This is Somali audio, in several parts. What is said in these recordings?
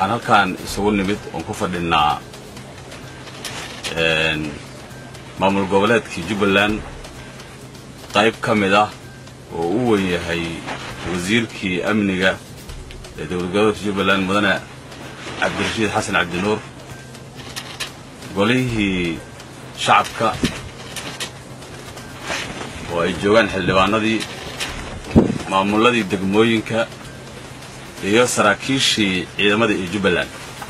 waxaan halkaan isugu nimid oon ku fadhinnaa maamul goboleedkii jubbaland qayb ka mid ah oo u weyn yahay wasiirkii amniga ee dowlad goboleedka jubbaland mudane cabdirashiid xasan cabdinuur golihii shacabka oo ay joogaan xildhibaanadii maamulladii degmooyinka iyo saraakiishii ciidamada iyo jubbaland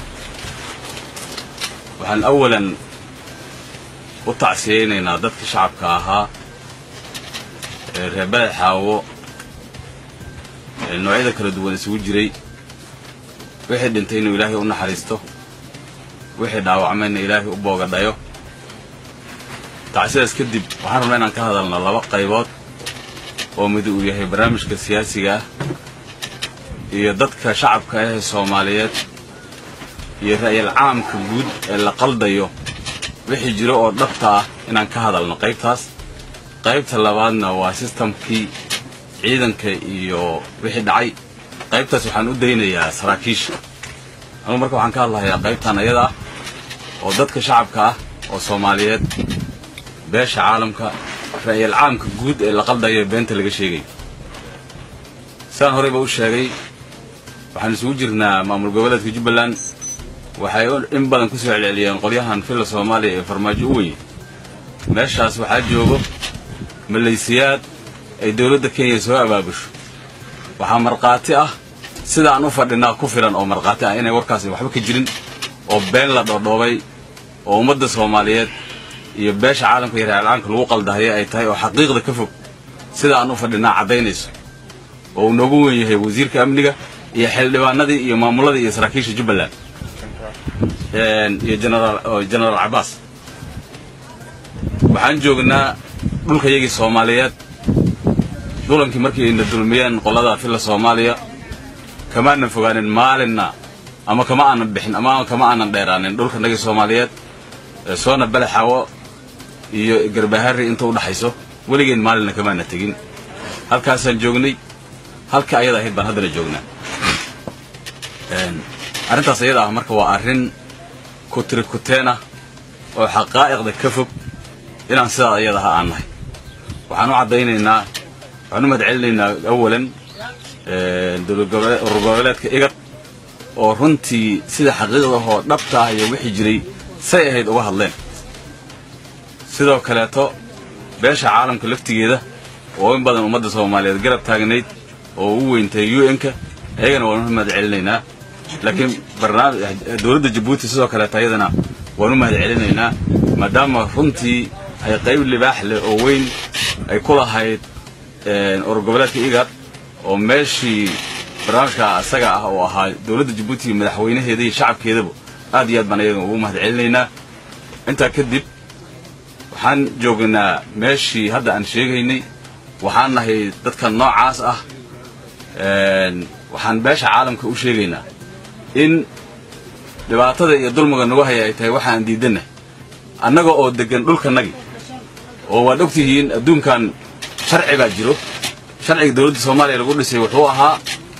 waxaan awalan u tacsiyaynaynaa dadkii shacabka ahaa ee reer badax xaawo ee noocyada kala duwan isugu jiray wixii dhintay inuu ilaahay u naxariisto wixii dhaawacmayna ilaahay u boogadhayo tacsidaas kadib waxaan rabnaa inaan ka hadalno laba qaybood oo mid uu yahay barnaamijka siyaasiga ah iyo dadka shacabka ah ee soomaaliyeed iyo ra'yal caamka guud ee la qaldayo wixii jiro oo dhabta ah inaan ka hadalno qaybtaas qaybta labaadna waa sistamkii ciidanka iyo wixii dhacay qaybtaas waxaan u daynayaa saraakiisha anugu marka waxaan ka hadlahayaa qaybtan ayada ah oo dadka shacabka ah oo soomaaliyeed beesha caalamka ra'yal caamka guud ee la qaldayo ee beenta laga sheegayo sidaan horeyba u sheegay waxaan isugu jirnaa maamul goboleedka jubbaland waxay in badan ku soo celceliyeen qolyahan filla soomaaliya ee farmaajo u weye meeshaas waxaa joogo malaysiyaad ay dowladda kenya soo abaabusho waxaa markhaati ah sida aan u fadhinaa ku filan oo markhaati ah inay warkaasi waxba ka jirin oo been la dhoodhoobay oo ummadda soomaaliyeed iyo beesha caalamka iyo reercaanka lagu qaldahaya ay tahay oo xaqiiqda ka fog sida aan u fadhinaa caddaynayso oo uu noogu wen yahay wasiirka amniga iyo xildhibaanadii iyo maamulladii iyo saraakiisha jubbaland iyo genaraal cabbaas waxaan joognaa dhulkayagii soomaaliyeed dulankii markii ayna dulmiyeen qolada filla soomaaliya kamaanan fogaanin maalinna ama kama aanan bixin ama kama aanan dheeraanin dhulkanagii soomaaliyeed soona balaxaawo iyo garbaharri inta u dhaxayso weligeen maalinna kamaana tegin halkaasaan joognay halka ayada ahayd baan haddana joognaa arrintaas ayada ah marka waa arrin kutirikuteen ah oo xaqaa'iqda ka fog inaan sidaa ayada aha aan nahay waxaan u caddaynaynaa waxaan u mahadcelinaynaa awalan urur goboleedka igad oo runtii sida xaqiiqdahoo dhabta ah iyo wixii jiray say ahayd uga hadleen sidoo kaleeto beesha caalamka laftigeeda oo in badan ummadda soomaaliyeed garab taagnayd oo u weyntahay u n-ka ayagana waan u mahad celinaynaa laakiin dowladda jabuuti sidoo kaleeto ayadana waan u mahad celinaynaa maadaama runtii ay qayb libaax leh oo weyn ay ku lahayd urur goboleedka igad oo meeshii barnaamijka asaga ah oo ahaa dowladda jabuuti iyo madaxweynaheeda iyo shacabkeedaba aad iyo aad baan ayaga ugu mahad celinaynaa intaa kadib waxaan joognaa meeshii hadda aan sheegaynay waxaan nahay dadka noocaas ah waxaan beesha caalamka u sheegaynaa in dhibaatada iyo dulmiga nagu haya ay tahay waxa aan diidannahay annaga oo deggan dhulkanagi oo waad ogtihiin adduunkan sharci baa jiro sharciga dowladda soomaaliya lagu dhisay wuxuu ahaa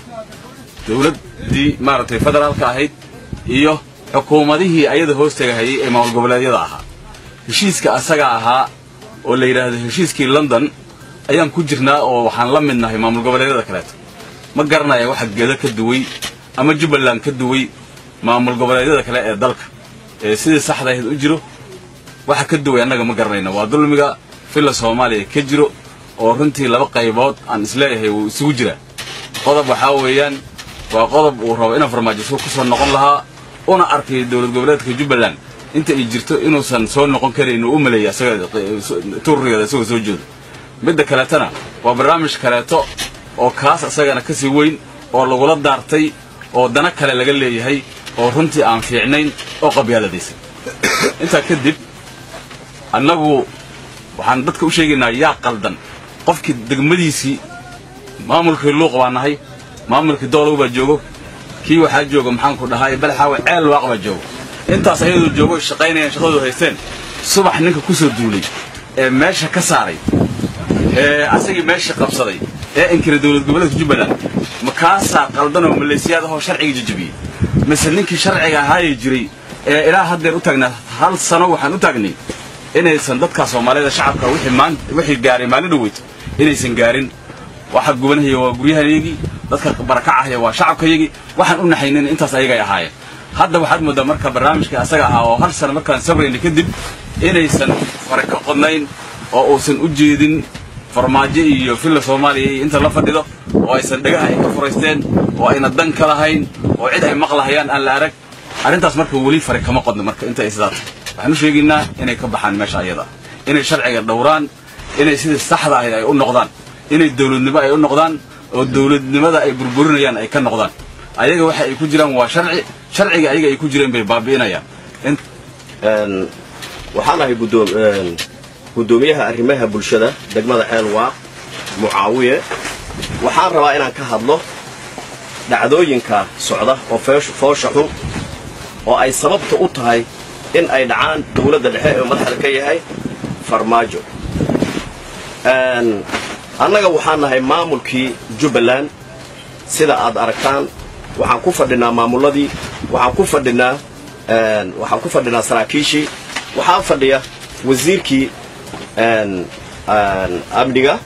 dowladdii maaragtay federaalka ahayd iyo xukuumadihii ayada hoostagahayay ee maamul goboleedyada ahaa heshiiska asaga ahaa oo la yidhaahdo heshiiskii london ayaan ku jirnaa oo waxaan la mid nahay maamul goboleedyada kaleeto ma garanaya waxa gedo ka duway ama jubbaland ka duway maamul goboleedyada kale ee dalka ee sidii saxda ahayd u jiro waxa ka duway annaga ma garanayna waa dulmiga filla soomaaliya ka jiro oo runtii laba qaybood aan isleeyahay wuu isugu jiraa qodob waxaa weeyaan waa qodob uu rabo inaan farmaajo ku soo noqon lahaa una arkay dowlad goboleedka jubbaland inta ay jirto inuusan soo noqon karayn uu u maleeya turrigeeda isagoo soo jeedo midda kaleetana waa barnaamij kaleeto oo kaas isagana ka sii weyn oo lagula daartay oo dana kale laga leeyahay oo runtii aan fiicnayn oo qabyaaladaysay intaa kadib annagu waxaan dadka u sheegaynaa yaa qaldan qofkii degmadiisii maamulkii luuq baa nahay maamulkii doolow baa joogo kii waxaa jooga maxaanku dhahay balxaawe ceel waaq baa joogo intaas ayadoo joogo shaqaynayaan shaqadoodu haysteen subax ninka ku soo duulay ee meesha ka saaray ee asagii meeshii qabsaday ee inkiray dowlad goboleedka jubbaland ma kaasaa qaldan oo maleesiyaad ahoo sharciga jejebiyey mise ninkii sharciga ahaaye jiray ee ilaa haddeer u taagnaa hal sano waxaan u taagnay inaysan dadka soomaalida shacabka wixii maan wixii gaaray maalin dhaweyto inaysan gaarin waxa gubanahaya waa guryahayagii dadka barakacahaya waa shacabkayagii waxaan u naxaynin intaas ayagay ahaayeen hadda waxaad moodaa marka barnaamijkii asaga ahaa oo hal sano markaan sabrayna kadib inaysan fare ka qodnayn oo uusan u jeedin farmaajo iyo villa soomaaliya iyo inta la fadhido oo aysan dhagaha ay ka furaysteen oo ayna dan ka lahayn oo cid ay maqlahayaan aan la arag arrintaas marka weli fare kama qodno marka inta ay sidaas waxaan u sheegaynaa inay ka baxaan meesha ayada inay sharciga dhowraan inay sidii saxda ahayd ay u noqdaan inay dawladnimo ay u noqdaan oo dawladnimada ay burburinayaan ay ka noqdaan ayaga waxa ay ku jiraan waa sharci sharciga ayaga ay ku jireen bay baabi'inayaan waxaan ahay guddoomiyaha arrimaha bulshada degmada ceelwaaq mucaawiye waxaan rabaa inaan ka hadlo dhacdooyinka socda oo foosha xun oo ay sababta u tahay in ay dhacaan dawladda dhexe ee madaxda ka yahay farmaajo annaga waxaan nahay maamulkii jubbaland sida aad aragtaan waxaan ku fadhinaa maamulladii waxaan ku fadhinaa waxaan ku fadhinaa saraakiishii waxaa fadhiya wasiirkii amniga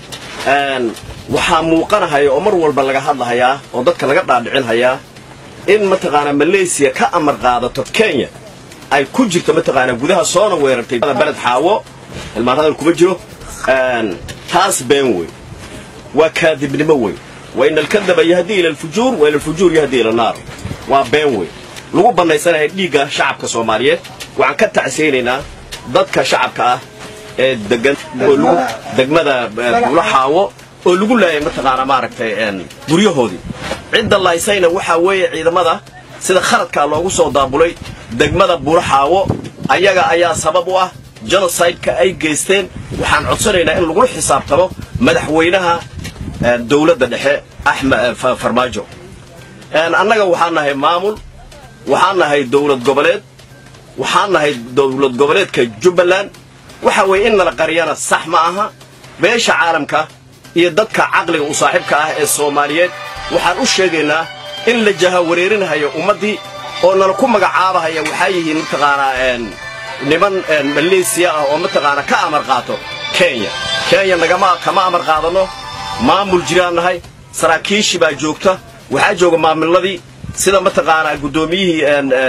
waxaa muuqanahaya oo mar walba laga hadlahayaa oo dadka laga dhaadhicinhayaa in mataqaanaa malaysiya ka amar qaadato kenya ay ku jirto mataqaanaa gudaha soona weerartay beled xaawo ilmaan hadal kuma jiro taas been wey waa kaadibnimo wey wain alkadaba yahdi ila alfujuur wa ila alfujuur yahdi ila naar waa been wey lagu bannaysanahay dhiigga shacabka soomaaliyeed waxaan ka tacsaynaynaa dadka shacabka ah ee degan degmada buulo xaawo oo lagu laayay mataqaanaa maaragtay guryahoodii cidda laysayna waxaa weeye ciidamada sida khaladkaa loogu soo daabulay degmada buulo xaawo ayaga ayaa sabab u ah genocideka ay geysteen waxaan codsanaynaa in lagula xisaabtamo madaxweynaha dawladda dhexe axmed farmaajo annaga waxaan nahay maamul waxaan nahay dawlad goboleed waxaan nahay dawlad goboleedka jubbaland waxa weeye in nala qariyana sax ma aha beesha caalamka iyo dadka caqliga u saaxiibka ah ee soomaaliyeed waxaan u sheegaynaa in la jahawareerinahayo ummaddii oo nala ku magacaabahaya waxaa yihiin mataqaanaa niman maleesiya ah oo mataqaanaa ka amar qaato kenya kenya nagama kama amar qaadanno maamul jiraan nahay saraakiishii baa joogta waxaa jooga maamulladii sida mataqaanaa guddoomiyihii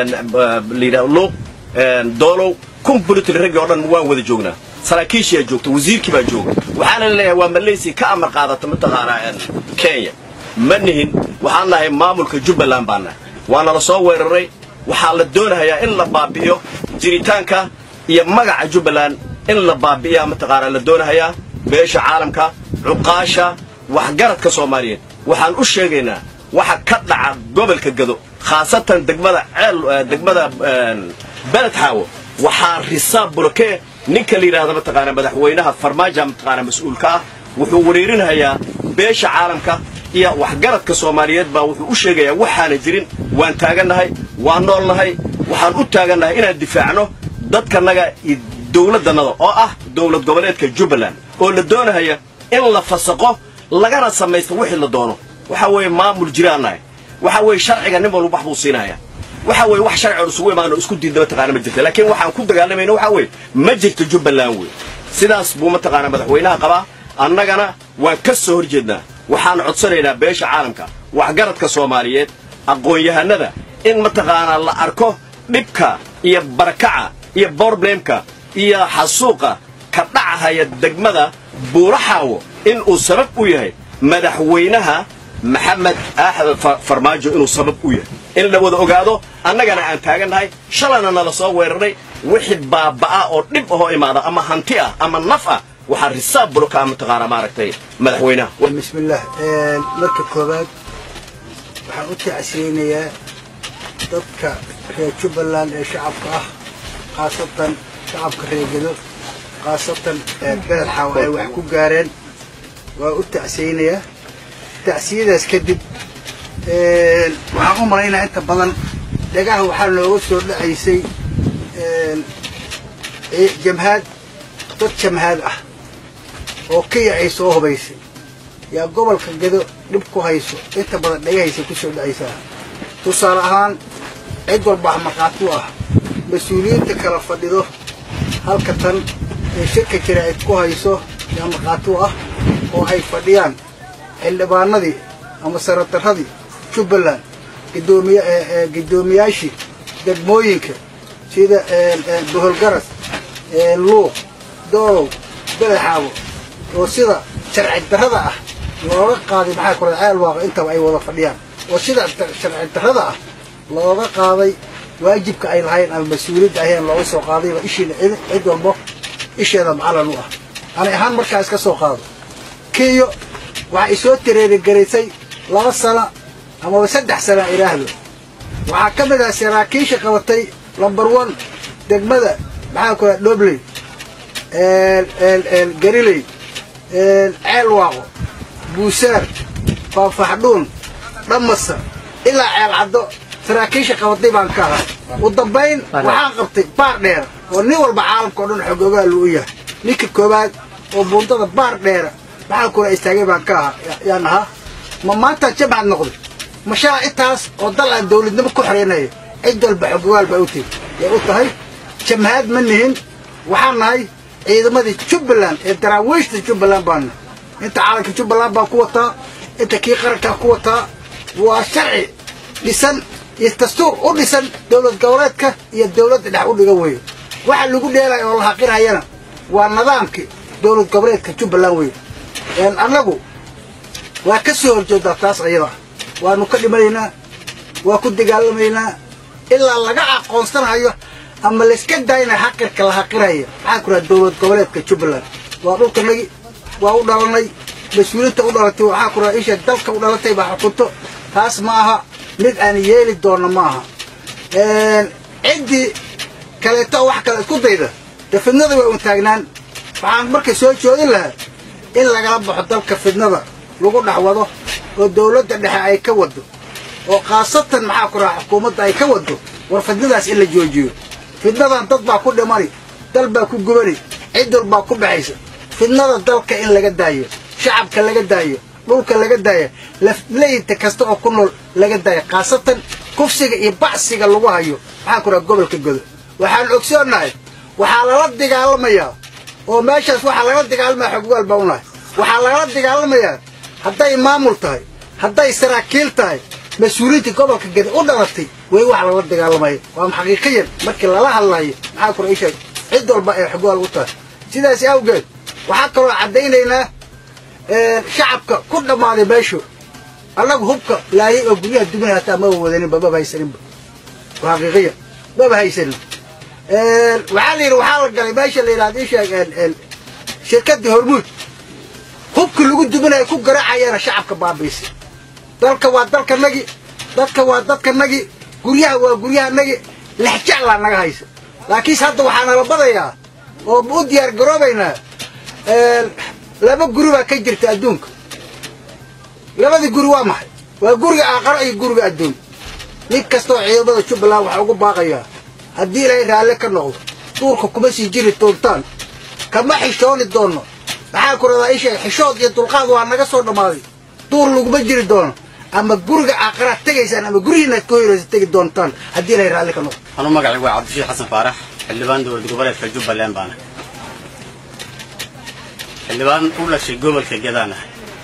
layidhaha luuq doolow kumbulitary raggii oo dhan waan wada joognaa saraakiishiyaa joogta wasiirkii baa jooga waxaana leeyahay waa malaysia ka amar qaadata mataqaanaa kenya ma nihin waxaan nahay maamulka jubbaland baan nahay waana la soo weeraray waxaa la doonahayaa in la baabi'iyo jiritaanka iyo magaca jubbaland in la baabi'iyaa mataqaanaa la doonahayaa beesha caalamka cuqaasha waxgaradka soomaaliyeed waxaan u sheegaynaa waxa ka dhaca gobolka gado khaasatan degmada ceel degmada beled xaawo waxaa risaab bulokee ninka la yidhaahda mataqaanaa madaxweynaha farmaaja mataqaanaa mas-uulka ah wuxuu wareerinahayaa beesha caalamka iyo waxgaradka soomaaliyeed baa wuxuu u sheegayaa waxaana jirin waan taagannahay waan noolnahay waxaan u taagannahay inaan difaacno dadkanaga iyo dawladdannada oo ah dawlad goboleedka jubbaland oo la doonahaya in la fasaqo lagana samaysto wixii la doono waxa weeye maamul jiraan nahay waxa weeye sharciga nin walba wax buu siinaya waxa weeye wax sharcigoon isugu imaano isku diidna mataqaana ma jirta laakiin waxaan ku dagaalamayna waxa weeye ma jirto jubbaland wey sidaas buu mataqaanaa madaxweynaha qabaa annagana waan ka soo hor jeednaa waxaan codsanaynaa beesha caalamka waxgaradka soomaaliyeed aqoon-yahanada in mataqaanaa la arko dhibka iyo barakaca iyo boroblemka iyo xasuuqa ka dhacahaya degmada buuraxaawo in uu sabab u yahay madaxweynaha maxamed axmed farmaajo inuu sabab u yahay in la wada ogaado annagana aan taagannahay shalayna nala soo weeraray wixii baaba'a oo dhib ahoo imaada ama hanti ah ama naf ah waxaa risaab bulokaa mataqaanaa maaragtay madaxweynaha bismillaah marka koowaad waxaan u tacsiyeynayaa dadka reer jubbaland ee shacabka ah khaasatan shacabka reegado khaasatan beled xaawo ay wax ku gaareen waa u tacsiyeynayaa tacsiyadaas kadib waxaan u malaynaya inta badan dhagaha waxaa looga soo dhacaysay jamhaad dad jamhaad ah oo kaya ay soo hubaysay yaa gobolka gado dhib ku hayso inta badan dhagahaysa ku soo dhacaysaa tusaale ahaan cid walba wax markhaati u ah mas-uuliyiinta kala fadhido halka tan ee shirka jaraa'id ku hayso yaa markhaati u ah oo ay fadhiyaan xildhibaanadii ama saratarradii jubbaland gudoomiye guddoomiyaashii degmooyinka sida boholgaras luuq doolow badaxaabo oo sida sharci darrada ah looga qaaday maxaa kora ceel waaqa intaba ay wada fadhiyaan oo sida sharci darrada ah looga qaaday waajibka ay lahayn ama mas-uuliyadda ahayn looga soo qaadayba ishiina cid walbo isheeda macallan u ah ani ahaan markaa iska soo qaado kiyo waxaa isoo tareerigaraysay laba sano amaba saddex sana idhaahdo waxaa ka mid ah saraakiisha qabatay lumber one degmada maxaa ku raa dhobley gariley ceel waaqo buusaar faafaxdhuun dhamasa ilaa ceel caddo saraakiisha qabatay baan ka ahaa u dambayn waxaan qabtay baar dheer oo nin walba caalamka o dhan xog ogaalu u yahay ninka koowaad oo buundada baar dheera maxaa kula istaagay baan ka ahaa yaan ahaa ma maantaan jamcad noqday mashaa intaas oo dal aan dawladnimo ku xoreynaya cid walba xog ogaal baa u tegi yay u tahay jamhaad ma nihin waxaan nahay ciidamadii jubbaland ee daraawiishta jubbaland baan nahay inta caalanka jubbaland baan ku wataa inta kii qarankaa ku wataa waa sharci dhisan iyo dastuur u dhisan dowlad goboleedka iyo dowladda dhex u dhigan weeye waxa lagu dheelaya oo la haqirayana waa nidaamkii dowlad goboleedka jubbaland weeye annagu waa ka soo horjeedaa taas ayada waanu ka dhimanaynaa waa ku dagaalamaynaa ilaa laga aqoonsanayo ama layska daayna xaqirka la haqiraya maxaa ku raha dowlad goboleedka jubbaland waa dhulkanagi waa u dhalanay mas-uuliinta u dhalatay waxaa ku raha isha dalka u dhalatay baa xukunto taas ma aha mid aan yeeli doonno ma aha ciddii kaleeto wax kale isku dayda dee fidnada way un taagnaan waxaan marka soo joodin lahaa in lagala baxo dalka fidnada lagu dhex wado oo dawladda dhexe ay ka wado oo khaasatan maxaa ku raha xukuumadda ay ka wado war fidnadaas in la joojiyo fidnadan dad baa ku dhimani dal baa ku gubani cid walbaa ku baxaysa fidnada dalka in laga daayo shacabka laga daayo dhulka laga daayo lafleyta kasta oo ku nool laga daayo khaasatan kufsiga iyo bacsiga lagu hayo maxaa ku raha gobolka godo waxaan ogsoonnahay waxaa lala dagaalamayaa oo meeshaas waxaa lagala dagaalamaya xoggaal baa unahay waxaa lagala dagaalamayaa hadday maamul tahay hadday saraakiil tahay mas-uuliyiinta gobolka geda u dhalatay way wax lala dagaalamaya waa xaqiiqiyan markii lala hadlayo maxaa kura isheeg cid walba ay xoggaal u tahay sidaas awgeed waxaa kaloo caddaynaynaa shacabka ku dhammaaday meeshu annagu hubka laayay oo guryaha duminay hataa maba wadaninba maba haysaninba waa xaqiiqiyan maba haysanin waxaa la yidhi waxaa la galay meesha la yidhahda isheeg shirkaddii hormuud hubka lagu duminaya ku garaacayana shacabka baabiisay dalka waa dalkanagi dadka waa dadkanagi guryaha waa guryahanagi lexjeclaa naga haysa laakiinse hadda waxaa nala badayaa oo u diyaar garoobaynaa laba guri baa ka jirta adduunka labadii guri waa maxay waa guriga aaqaro iyo guriga adduun nin kastaoo ciidamada jubbaland waxaa ugu baaqayaa haddii ilaahay raalle ka noqdo duurka kuma sii jiri doontaan kama xishooni doonno maxaa ku radaa isha xishood iyo dulqaad waa naga soo dhammaaday duur laguma jiri doono ama guriga aaqaraad tegaysaan ama gurihiinaad ka hoyraysa tegi doontaan haddii ilaahay raalli ka noqdo anuu magacaygu waa cabdishiid xasan faarax xildhibaan dowlad goboleedka jubbaland baana xildhibaan u dhashay gobolka gedaana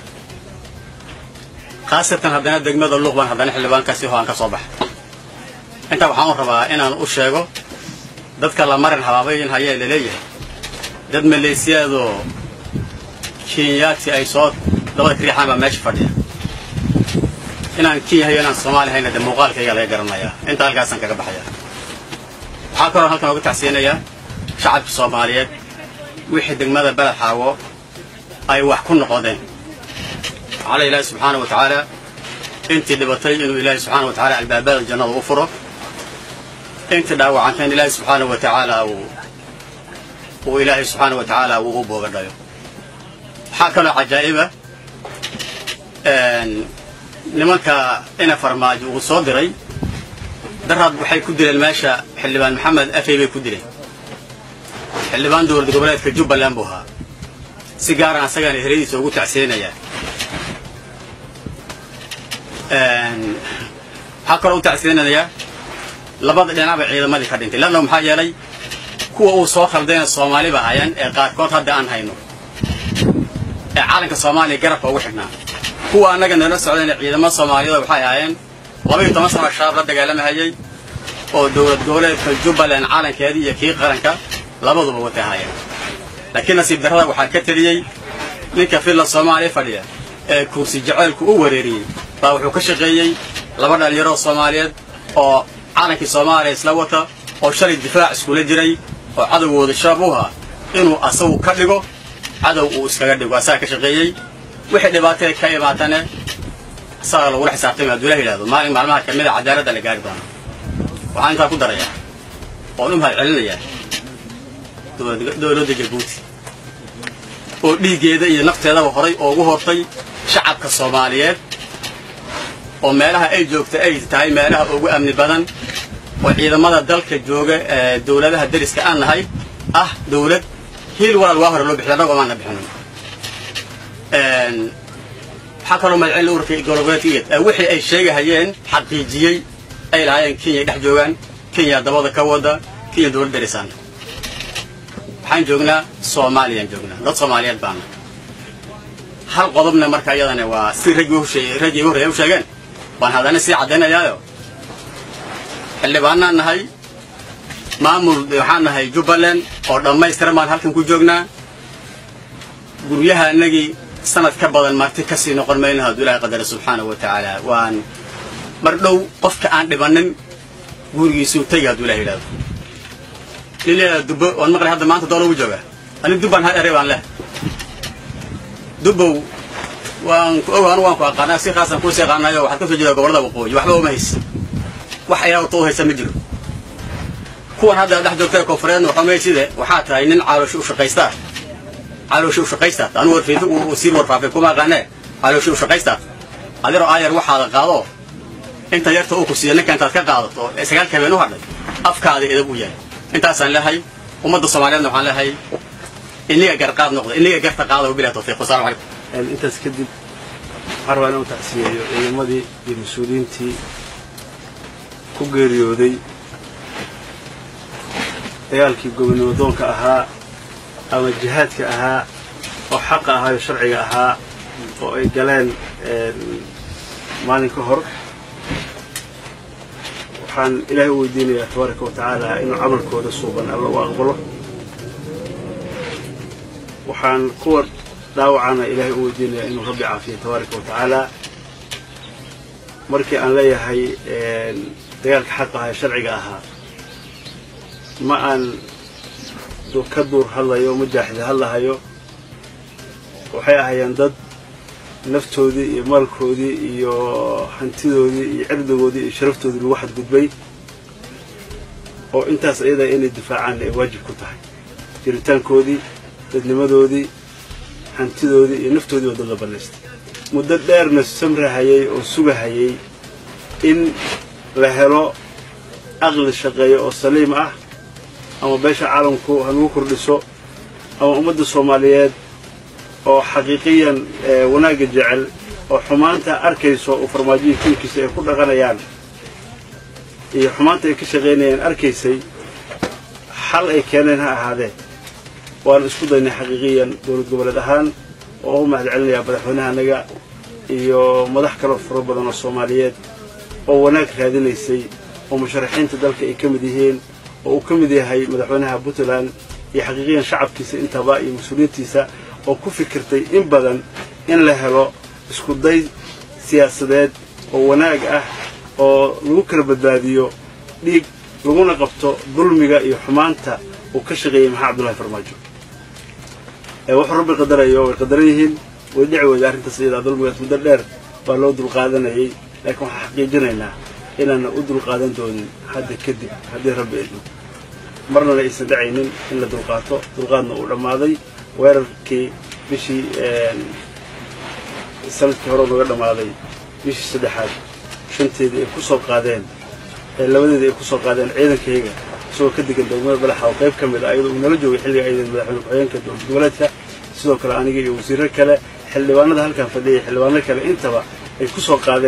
khaasatan haddana degmada luuqbaan haddana xildhibaankaasi ho aan ka soo baxay intaa waxaan u rabaa inaan u sheego dadka la marin habaabayin hayee laleeyahay dad maleesiyaadoo kenyaati ay soo dabada ka riixaan baa meesha fadhiya inaan kenya hayo inaan soomaali hayna de muuqaalkayga laga garanayaa inta halkaasaan kaga baxaya waxaa kaloo halkan oga tacsiyanayaa shacabka soomaaliyeed wixii degmada beled xaawo ay wax ku noqodeen waxaala ilaahi subxaana wa tacaala intii dhibatay inuu ilaahi subxaana wa tacaala albaabada jannada u furo intii dhaawacanteen ilaahi subxaana wa tacaala uu uu ilaahay subxaana wa tacaala uu u boogadhayo waxaa kaloo cajaa'iba nimanka ina farmaajo uu soo diray daraad waxay ku dileen meesha xildhibaan maxamed afey bay ku dileen xildhibaan dowlad goboleedka jubbaland buu ahaa si gaaraan asagaana heradiisa ugu tacsiyeynayaa waxaa kaloo u tacsiinanayaa labada dhinacba ciidamadii ka dhintay lanna maxaa yeelay kuwa uu soo khaldayna soomaaliba hayaan ee qaarkood hadda aan hayno ee caalanka soomaaliya garabka ugu xidhnaa kuwa annaga nala socdayna ciidamada soomaaliyada waxay ahaayeen laba iyo toban sano shabaab la dagaalamahayay oo dowlad goboleedka jubbaland caalankeedii iyo kii qaranka labaduba watay ahaayeen laakiin nasiib darrada waxaa ka teliyey ninka filla soomaaliya fadhiya ee kursi jaceylku u wareeriyey baa wuxuu ka shaqeeyey laba dhallinyaroo soomaaliyeed oo caalankii soomaaliya isla wata oo shalay difaac iskula jiray oo cadowgooda shabaab u ahaa inuu asagu ka dhigo cadow uu iskaga dhigo asaga ka shaqeeyey wixii dhibaatee ka imaatane asaga lagula xisaabtamay hadduu ilah yidhahdo maalin maalmaha ka mida cadaaladda la gaari doono waxaan intaa ku darayaa oon u mahad celinayaa dowladda jabuuti oo dhiiggeeda iyo nafteedaba horay oogu hortay shacabka soomaaliyeed oo meelaha ay joogta ay tahay meelaha ugu amni badan oo ciidamada dalka jooga ee dowladaha dariska aan nahay ah dowlad hiil walaal waa hore loo bixiy annagoo maana bixinin waxaa kaloo magacin ururka gobolgoleedka igad wixii ay sheegahayeen xaqiijiyey ay lahaayeen kenya dhex joogaan kenya dabada ka wada kenya dowlad darisaan waxaan joognaa soomaaliyaan joognaa dad soomaaliyeed baana hal qodobna marka iyadana waa si raggii raggii igu horreeya u sheegeen waan haddana sii caddaynayaayo xildhibaanaan nahay maamul waxaan nahay jubbaland oo dhammaystiran baan halkan ku joognaa guryaha anagii sanad ka badan marti kasii noqon mayno hadduu ilahay qadara subxaanahu wa tacaala waan mar dhow qofka aan dhibannin gurigiisuu tegi hadduu ilah yidhahdo lileeda dubbo waan maqlay hadda maanta doon ugu jooga ani dubbaan hal erey baan leh dubbow waan ku og anu waan ku aqaanaa si khaasan kuusi aqaanayo waxaad ka soo jeedaa gobollada waqooyi waxba uma haysa wax ayaa urta u haysa ma jiro kuwan hadda dhex joogta koonfureedna waxaa mayside waxaa tahay nin caalooshi u shaqaystaa caalooshi u shaqaystaa anu warfiinta uu sii warfaafay kuma aqaanee caalooshi u shaqaystaa adiroo aayar waxaada qaado inta yarta uu ku siiya ninka intaad ka qaadato ee sagaalka habeen u hadhay afkaada edab u yahay intaasaan leehay ummadda soomaaliyeedna waxaan leehay iniga garqaad noqda iniga garta qaada wabilahi tawfiiq wasalaamu calaykum intaas kadib waxaan rabaa inuu tacsiyeeyo ciidamadii iyo mas-uuliyiintii ku geeriyooday dagaalkii gobonimo doonka ahaa ama jihaadka ahaa oo xaqa ahaa iyo sharciga ahaa oo ay galeen maalin ka hor waxaan ilaahay u weydiinayaa tabaaraka wa tacaala inuu camalkooda suuban alla u aqbalo waxaan kuwa dhaawacana ilaahay u weydiinayaa inuu rabbi caafiyo tabaaraka wa tacaala markii aan leeyahay dagaalka xaqa ahaa ee sharciga ahaa ma aan ka duur hadlayo ma jaaxida hadlahayo waxay ahaayeen dad naftoodii iyo maalkoodii iyo hantidoodii iyo cirdigoodii iyo sharaftoodii lagu xadgudbay oo intaas ayadaa inay difaacaan ay waajib ku tahay jiritaankoodii dadnimadoodii hantidoodii iyo naftoodii oo dad la bannaystay muddo dheerna samrahayay oo sugahayay in la helo aqli shaqeeyo oo saliim ah ama beesha caalamku hanagu kordhiso ama ummadda soomaaliyeed oo xaqiiqiyan wanaagga jecel oo xumaanta arkayso oo farmaajihii kuulkiisa ay ku dhaqanayaan iyo xumaanta ay ka shaqaynayaan arkaysay xal ay keeneen ha ahaadee waan isku daynay xaqiiqiyan dowlad goboleed ahaan oo u mahad celinayaa madaxweynahanaga iyo madax kaloo faro badan oo soomaaliyeed oo wanaag raadinaysay oo musharaxiinta dalka ay ka mid yihiin oo uu ka mid yahay madaxweynaha puntland iyo xaqiiqiyan shacabkiisa intaba iyo mas-uuliyiintiisa oo ku fikirtay in badan in la helo isku day siyaasadeed oo wanaag ah oo lagu kala badbaadiyo dhiig laguna qabto dulmiga iyo xumaanta uu ka shaqeeyey maxaa cabdullahi farmaajo wuxuu rabbi qadarayo way qadaran yihiin way dhici weyda arrintaas iyadaa dulmigaas muddo dheer baa loo dulqaadanayay laakiin waxaan xaqiijinaynaa inaana u dulqaadan doonin hadda kadib haddii rabbi idmo marnana aysan dhacaynin in la dulqaato dulqaadna uu dhammaaday weerarkii bishii sanadkii hore nooga dhammaaday bishii saddexaad shanteedii ay ku soo qaadeen labadeedii ay ku soo qaadeen ciidankayga isagoo ka degan degmada balaxa oo qayb ka mid ah ayadoo uu nala joogay xilliga aydan madaxweyne ku-xigeenka dowlad goboleedka sidoo kale aniga iyo wasiirro kale xildhibaanada halkan fadhiyay xildhibaano kale intaba ay ku soo qaadeen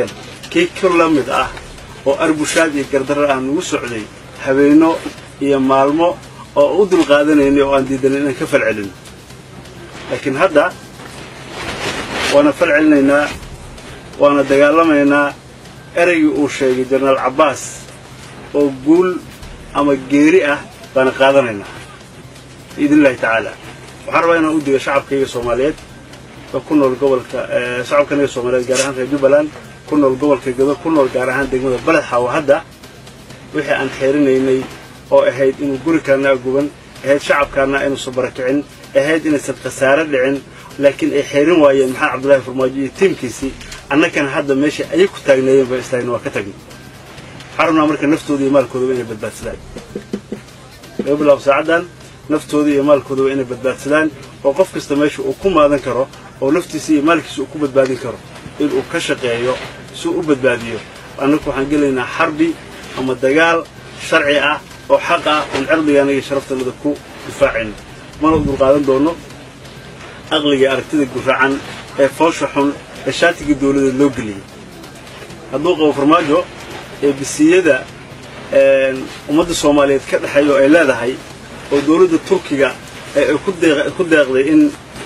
kii ka la mid ah oo arbushaad iyo gardarra ah nagu socday habeenno iyo maalmo oo u dulqaadanaynay oo aan diidanin inaan ka falcelino laakiin hadda waana falcelinaynaa waana dagaalamaynaa ereygii uu sheegay jenaraal cabbaas oo guul ama geeri ah baana qaadanaynaa biidn illahi tacaala waxaan rabaa inaan u digo shacabkayga soomaaliyeed oo ku nool gobolka shacabkanaga soomaaliyeed gaar ahaan reer jubbaland ku nool gobolka gado ku nool gaar ahaan degmada baledxaawo hadda wixii aan xeerinaynay oo ahayd inuu gurikaana aguban ahayd shacabkaana inuusan barakicin ahayd inaysan khasaare dhicin laakiin ay xeerin waayeen maxamed cabdullaahi farmaajo iyo tiimkiisii annagana hadda meesha ayay ku taagneeyeen ba istaagna waa ka tagnay waxaan rabnaa marka naftooda iyo maalkoodaba inay badbaadsadaan laga bilaabo saacaddan naftooda iyo maalkoodaba inay badbaadsadaan oo qof kasta meesha uu ku maadan karo oo naftiisa iyo maalkiisa uu ku badbaadin karo inuu ka shaqeeyo si uu u badbaadiyo annagu waxaan gelaynaa xarbi ama dagaal sharci ah oo xaq ah oon cirdigaana iyo sharaftanada ku difaacayno mana u dulqaadan doono aqliga aragtida guracan ee foosha xun ee shaatigii dawladda loo geliyey hadduu qabo farmaajo ee bisiyada ummadda soomaaliyeed ka dhexeeya oo ay leedahay oo dawladda turkiga ee ay ku deeqday in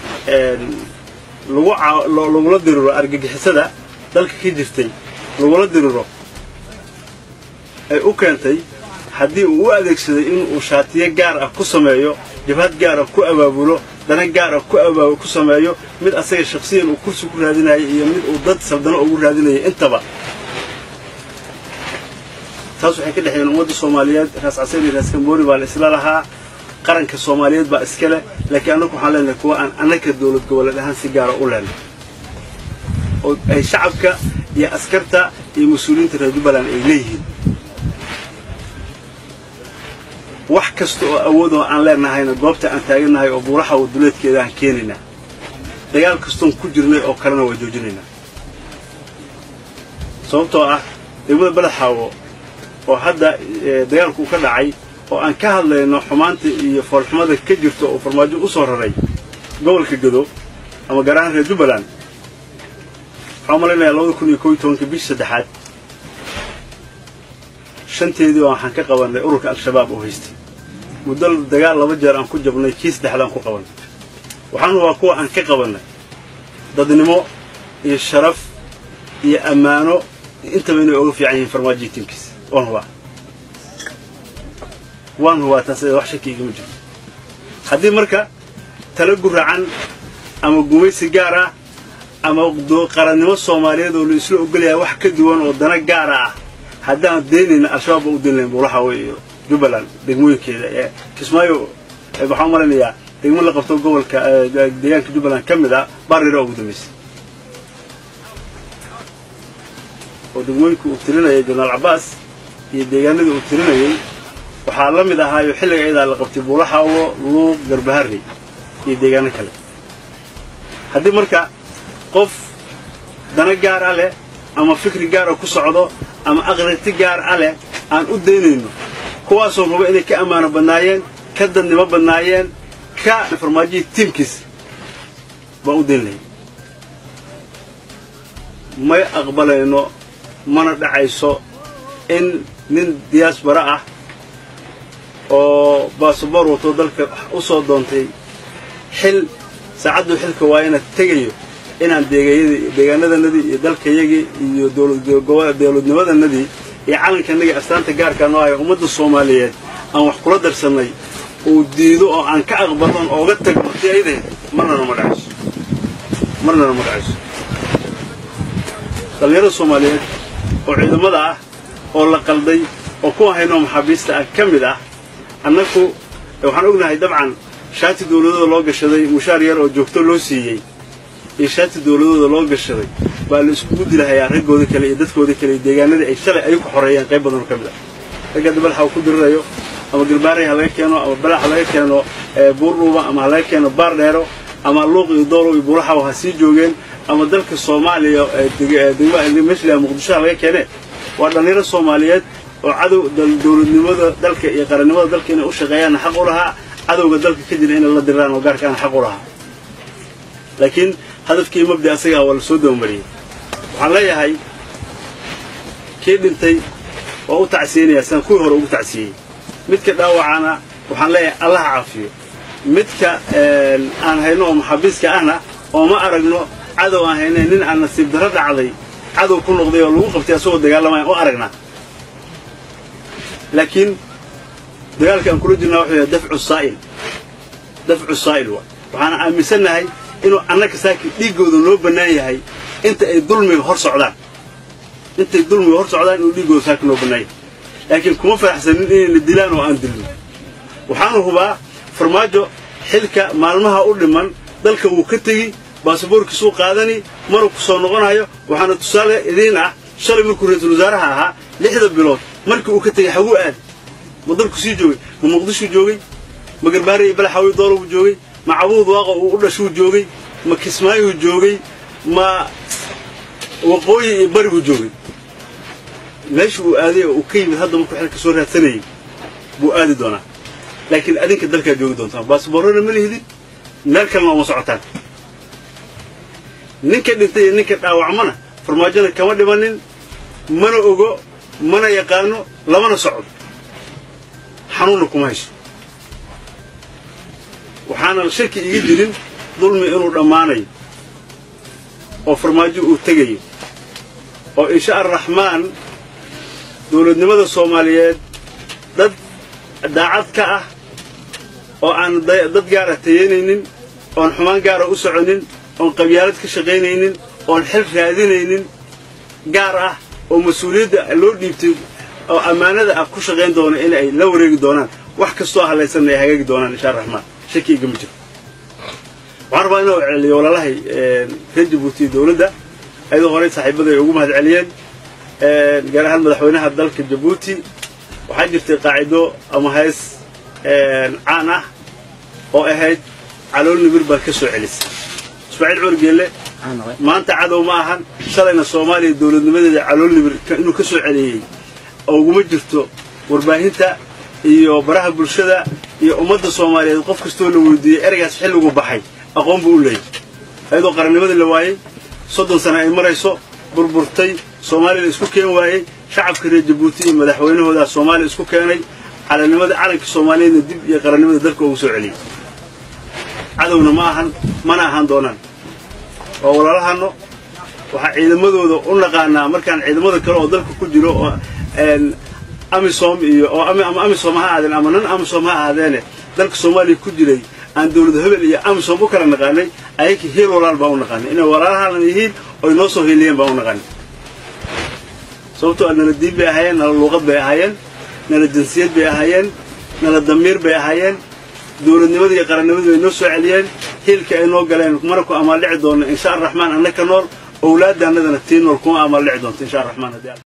lagula diriro argagixisada dalka ka jirtay lagula diriro ay u keentay haddii uu u adeegsaday inuu shaatiyo gaar ah ku sameeyo jabhad gaar ah ku abaabulo dana gaar ah ku sameeyo mid asaga shakhsiyan uu kursi ku raadinayo iyo mid uu dad saldano ugu raadinayo intaba taas waxay ka dhexeeyeen ummadda soomaaliyeed raas caseen iyo raas kamboori baa la isla lahaa qaranka soomaaliyeed baa iska leh laakiin annagu waxaan leenahay kuwa aan annaka dawlad goboleed ahaan si gaara u leenay oo ay shacabka iyo askarta iyo mas-uuliyiinta reer jubbaland ay leeyihiin wax kasta oo awoodoo aan leenahayna goobta aan taagannahay oo buuraha waduleedkeeda aan keenaynaa dagaal kastoon ku jirnay oo kalena waa joojinaynaa sababtoo ah degmada badaxaawo oo hadda dagaalku ka dhacay oo aan ka hadlayno xumaanta iyo foolxumada ka jirta oo farmaajo u soo raray gobolka gado ama gaar ahaan reer jubbaland waxaan malaynayaa labada kun iyo koob iyo tobanka bishii saddexaad shanteedii oo waxaan ka qabannay ururka al-shabaab oo haystay muddo dagaal laba jeer aan ku jabnay kii saddexda aan ku qabannay waxaan hubaa kuwa aan ka qabannay dadnimo iyo sharaf iyo ammaano intaba inay oga fiican yihiin farmaajiyo tiimkiisa waan hubaa waan hubaa taas wax shaki igama jirto haddii marka tala guracan ama gumaysi gaar ah ama qarannimo soomaaliyeed oo la isla ogolyahay wax ka duwan oo dana gaara ah haddaan daynayna al-shabaab baa u dayn lahayn buulaxaawe iyo jubbaland degmooyinkeeda ee kismaayo waxaan u malaynayaa degmo la qabto gobolka deegaanka jubbaland ka mid ah baarira ugu dambaysay oo degmooyinka uu tirinayay jenaraal cabbaas iyo deegaanadii uu tirinayay waxaa la mid ahaayo xilliga iyadaa la qabtay buulaxaawo luuq garbaharrey iyo deegaano kale haddii marka qof dana gaar ah leh ama fikri gaar ah ku socdo ama aqriti gaar ah leh aan u daynayno kuwaasoo raba inay ka ammaano badnaayeen ka dadnimo badnaayeen ka farmaajihii tiimkiisa baan u dayn lahay may aqbalayno mana dhacayso in nin diyaasbara ah oo baasaboor wato dalka u soo doontay xil saacadduu xilka waa ina tegayo inaan deegaanadanadii iyo dalkayagii iyo dawladnimadanadii iyo calankanagii astaanta gaarkaa noo haya ummadda soomaaliyeed aan wax kula darsannay uu diido oo aan ka aqbalon ooga tagno si aydahe marnana ma dhacayso marnana ma dhacayso dhallinyarada soomaaliyeed oo ciidamada ah oo la qalday oo kuwa haynoo maxaabiista ah ka mid ah annagu waxaan ognahay dabcan shaati dawladooda loo gashaday mushaar yar oo joogto loo siiyey iyo shaati dawladooda loo gashaday baa la iskugu dilahayaa raggooda kale iyo dadkooda kale iyo deegaanadii ay shalay ay ku xoreeyeen qayb badanoo ka mid ah ragga hadda balaxa uu ku dirirayo ama garbaaray ha laga keeno ama balax ha laga keeno buurdhuuba ama ha laga keeno baar dheero ama luuq iyo doolow iyo buulaxaw ha sii joogeen ama dalka soomaaliya meesha muqdisho ha laga keene waa dhallinyaro soomaaliyeed oo cadow dawladnimada dalka iyo qarannimada dalka inay u shaqeeyaanna xaq u lahaa cadowga dalka ka jira inay la diraan oo gaarkaana xaq u lahaa laakiin hadafkii mabdi asagaa waa la soo dabamariyey waxaan leeyahay kii dhintay waa u tacsiyeynayaa sidaan kuwii hore ugu tacsiyey midka dhaawacana waxaan leeyahay allah caafiyo midka aan hayno oo maxaabiiska ahna oo ma aragno cadow aan hayne nin aan nasiib darro dhacday cadow ku noqday oo lagu qabtay asagoo dagaalamaya u aragnaa laakiin dagaalka aan kula jirnaa wuxuu yahay dafcu saa'il dafcu saa'il wa waxaana aaminsannahay inuu annaga saaki dhiiggooda noo bannaan yahay inta ay dulmiga hor socdaan intay dulmiga hor socdaan inuu dhiiggooda saaki noo bannaan yahay laakiin kuma faraxsanin inayna dilaan oo aan dilno waxaanu hubaa farmaajo xilka maalmaha u dhiman dalka wuu ka tegi baasaboorkiisuu qaadani maruu ku soo noqonayo waxaana tusaale idiin ah shalay markuu ra-iisul wasaaraha ahaa lixda bilood markii uu ka tegey xaguu aad ma dalku sii joogay ma muqdishuu joogay ma garbaare iyo balaxawi doolabuu joogay ma cabuud waaqa uu u dhashuu joogay ma kismaayuu joogay ma waqooyi iyo baribuu joogay meesha uu aaday oo uu ka yimid hadda markuu xilka soo raadsanayay buu aadi doonaa laakiin adinka dalkaa joogi doontaan baasboorrona ma lihidin meel kalena uma socotaan ninka dhintay iyo ninka dhaawacmana farmaajona kama dhimanin mana ogo mana yaqaano lamana socdo xanuunna kuma hayso waxaana shaki iga jirin dulmi inuu dhammaanayo oo farmaajo uu tegayo oo insha araxmaan dawladnimada soomaaliyeed dad daacad ka ah oo aan dad gaara tayeynaynin oon xumaan gaara u soconin oon qabyaalad ka shaqaynaynin oon xil raadinaynin gaar ah oo mas-uuliyadda loo dhiibtay oo ammaanada ah ku shaqayn doona in ay la wareegi doonaan wax kastoo halaysanna ay hagaagi doonaan insha araxmaan shaki igama jiro waxaan rabaa inuu celiyo walaalahay reer jabuuti dowladda ayadoo horey saaxiibada ay ugu mahad celiyeen gaar ahaan madaxweynaha dalka jabuuti waxaa jirtay qaacido ama hees caan ah oo ahayd calool nibir baad ka soo celisay ismaaciil cumar geelle maanta cadow ma ahan shalayna soomaaliya dowladnimadeeda calool nibir inuu ka soo celiyey uguma jirto warbaahinta iyo baraha bulshada iyo ummadda soomaaliyeed qof kastoo la weydiiyey ereygaas xilligu baxay aqoon buu u leeyay ayadoo qarannimadii la waayey soddon sane ay marayso burburtay soomaaliya la isku keen waayey shacabka reer jabuuti iyo madaxweynahoodaa soomaaliya isku keenay calannimada calanka soomaaliyeedna dib iyo qarannimada dalka ugu soo celiyey cadowna ma ahan mana ahaan doonaan oo walaalahano waxaa ciidamadooda u naqaanaa markaan ciidamada kale oo dalka ku jiro oo amisom iyo oo ama amisom ha ahaadeen ama nan amisom ha ahaadeene dalka soomaaliya ku jiray aan dowlad hebel iyo amisom u kala naqaanay ayaka heel walaal baan u naqaanay inay walaalahana yihiin oy noo soo hiiliyeen baan u naqaanay sababtoo a nala diin bay ahaayeen nala luuqad bay ahaayeen nala jinsiyad bay ahaayeen nala damiir bay ahaayeen dowladnimadii iyo qarannimadii bay noo soo celiyeen hiilka ay noo galeen mana ku amaaldhici doonno insha araxmaan annaka nool owlaadaannadana tii nool kuma amaaldhici doonto insha araxmaan haddii